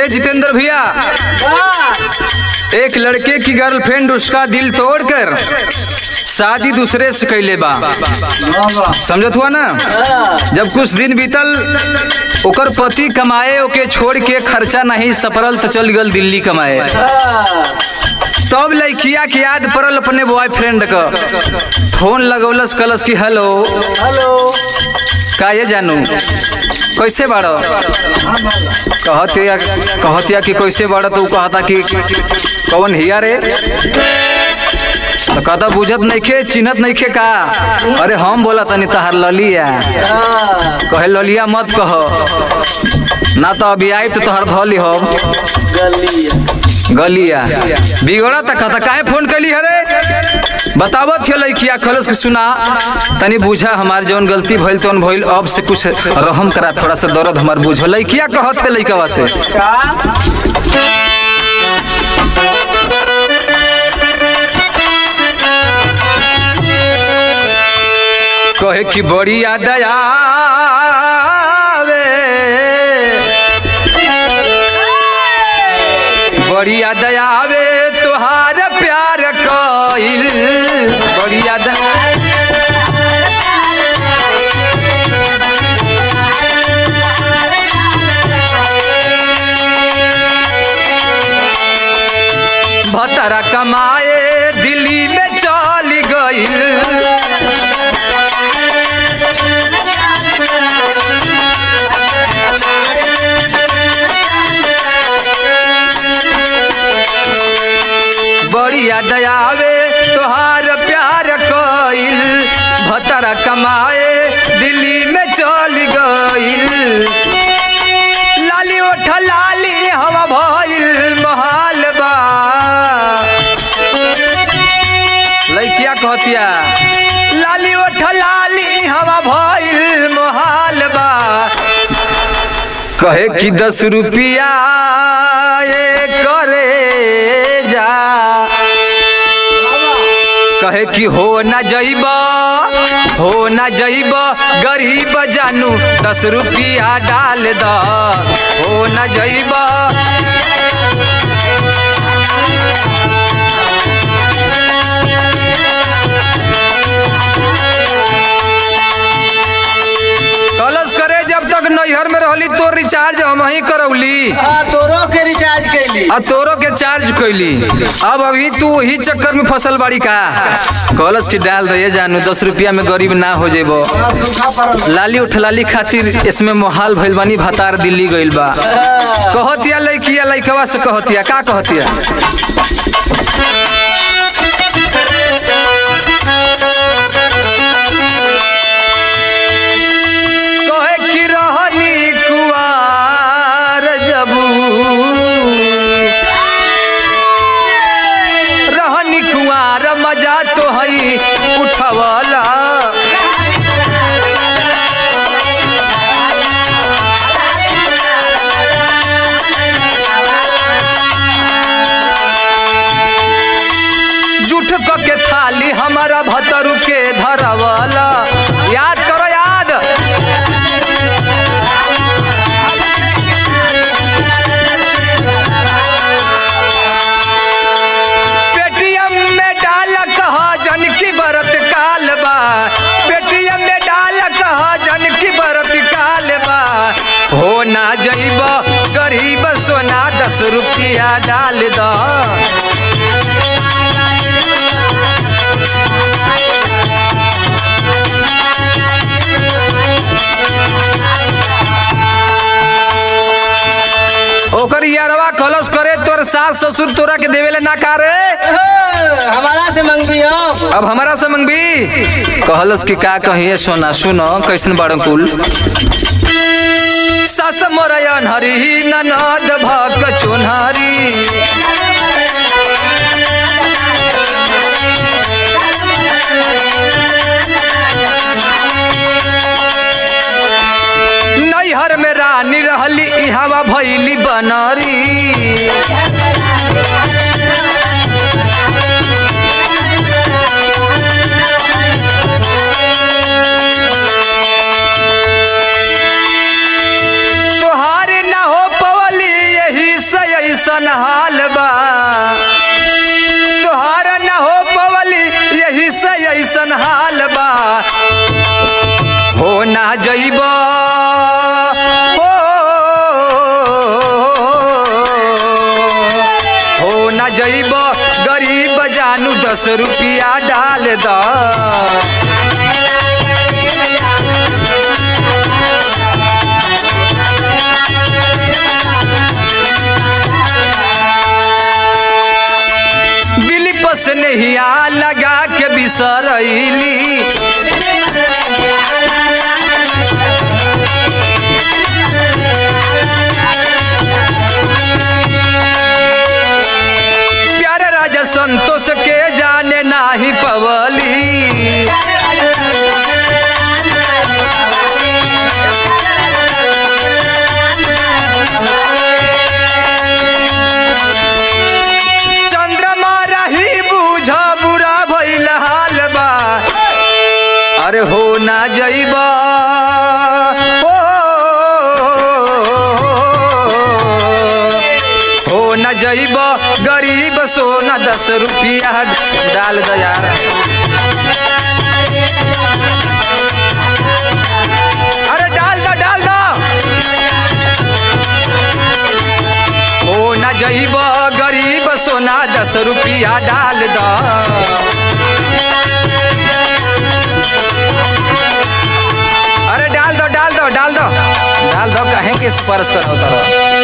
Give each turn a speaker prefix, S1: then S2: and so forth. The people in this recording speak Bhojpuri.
S1: जितेंद्र भैया एक लड़के की गर्लफ्रेंड उसका दिल तोड़कर शादी दूसरे से कैले बा समझत हुआ ना जब कुछ दिन बीतल ओकर पति कमाए ओके छोड़ के खर्चा नहीं सपरल तो चल गल दिल्ली कमाए तब लड़किया के याद पड़ल अपने बॉयफ्रेंड का फोन लगौलस कलस की हेलो
S2: हेलो
S1: का ये जानू कैसे बाड़ो कहतिया कहतिया कि कैसे बाड़ो तो उ कहता कि कौन हिया रे तो कहता बुझत नइखे चिन्हत नइखे का अरे हम बोला तनी तहार ललिया कहे ललिया मत कह ना तो अभी आई तो तोहर धली हम गलिया बिगड़ा तक कहता काहे फोन कैली हरे बतावत है लड़किया खलस के सुना तनी बुझा हमार जौन गलती भइल तौन भइल अब से कुछ रहम करा थोड़ा सा दर्द हमार बुझ लड़किया कहत है लड़कवा से कहे कि बड़ी याद आवे बड़ी याद आवे तुहार प्यार कइल बड़ी याद भतरा कमाए दिल्ली में चल गइल बड़ी याद आवे तोहार प्यार कइल भतरा कमाए दिल्ली में चल गइल लाली ओठ लाली हवा भइल बहाल बा लइकिया कहतिया लाली ओठ लाली हवा भइल मोहाल बा कहे कि दस रुपया ये करे जा कहे कि हो न जइब हो न जइब गरीब जानू दस रुपया डाल द हो न जइब कलश करे जब तक नैहर में रहली तो रिचार्ज हम ही करौली
S2: तोरो के रिचार्ज कैली
S1: आ तोरो के चार्ज कैली अब अभी तू वही चक्कर में फसल बाड़ी का कलश की डाल दे जानू दस रुपया में गरीब ना हो जेबो
S2: सूखा पड़ल
S1: लाली उठलाली खातिर इसमें मोहाल भइल बानी भतार दिल्ली गइल बा कहतिया लइकिया लइकवा से कहतिया का कहतिया कहे कि रहनी कुआर जबू रहनी कुआर मजा तो हई उठवला जुठ क के थाली हमारा भतरू के धरवला याद करो याद पेटीएम में डाल कह जन की बरत काल बा पेटीएम में डाल कह जन की बरत काल बा हो ना जइब गरीब सोना दस रुपया डाल द ओकर यारवा कलश करे तोर सास ससुर तोरा के देवेले ना कारे
S2: हमारा से मंगबी हम
S1: अब हमारा से मंगबी कहलस कि का कहिए सोना सुनो कैसन बड़ कुल सास मोरयन हरी ननद भक चोनहरी नैहर में रानी रहली इहावा भैली बनरी तोहार ना हो पवली यही दस रुपया डाल द दिलीप से नहिया लगा के बिसरैली प्यारे राजा संतोष के जाने नाही पवली चंद्रमा रही बूझ बुरा भइल हाल बा अरे हो ना जइबा हो हो न जइब गरीब सोना दस रुपया डाल दो यार अरे डाल दो डाल दो हो न जइब गरीब सोना दस रुपया डाल दो अरे डाल दो डाल दो डाल दो डाल दो कहें कि स्पर्श करो तरह